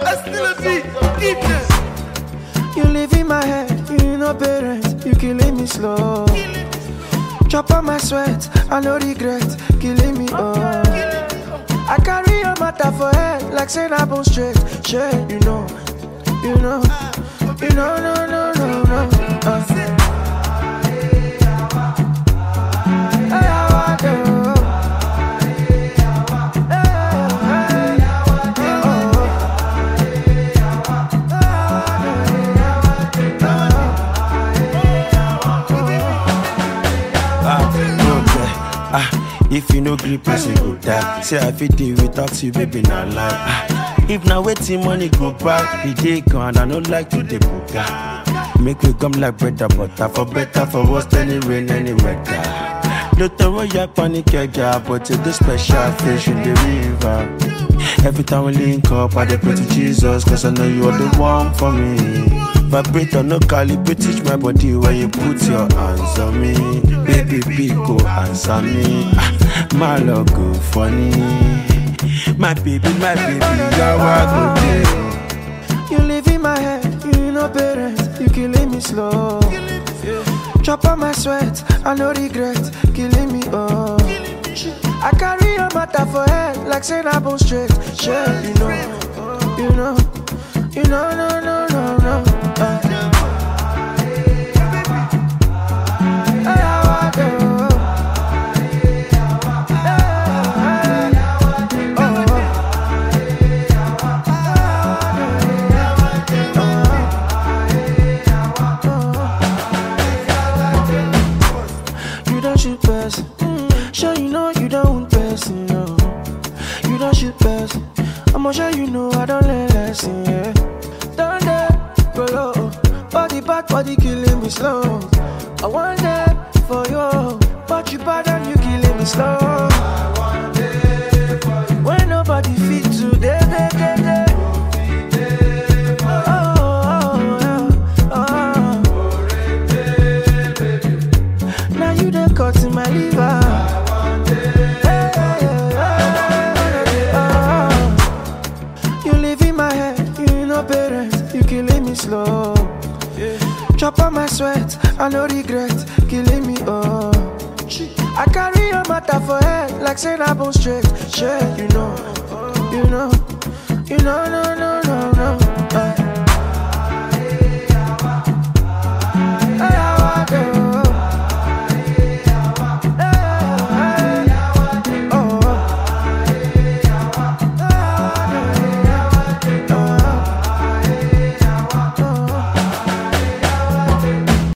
Hostility, deepness. You live in my head, you know parents, you killing me slow. Chop on my sweat, I no regret, killing me oh. I carry your matter for head, like saying I bone straight, straight, you know, you know, you know, no, no, no, no. Uh. Hey, how I do? Hey, oh. Ah, no care. Ah, if you no gree, person go die. Say I fit deal without you, baby, not lie. Ah, if now waiting money go back, the day gone, I no like to the buga. Make we come like bread and butter, for better, for worse, any rain, any weather. No throw your panic, yeah, but it's the special fish in the river. Every time we link up, I dey pray to Jesus, cause I know you are the one for me. Vibrate or no calibrate, teach my body where you put your hands on me. Baby, big go answer me. Ah, my love go funny. My baby, my baby, you're what go do. You live in my head, you know parents, you killing me slow. Chop on my sweat, I no regret, killing me oh. I carry your matter for head, like saying I bone straight, straight, you know, you know, you know, no, no, no, no. Uh. Hey, how I do? Hey, oh. You don't shoot person. Sure you know you don't want person, no. You don't shoot person. I'ma sure you know I don't learn lesson, yeah. Down there, go low. Body back, body killing me slow. I want that for you, but you bad and you killing me slow. When nobody fit today, day, day, day. Oh, oh, oh, oh. Now you done cut in my liver. Hey, oh. You live in my head, you know parents, you killing me slow. Chop on my sweat, I no regret, killing me oh. I carry your matter for head, like saying I bone straight, straight, you know, you know, you know, no, no,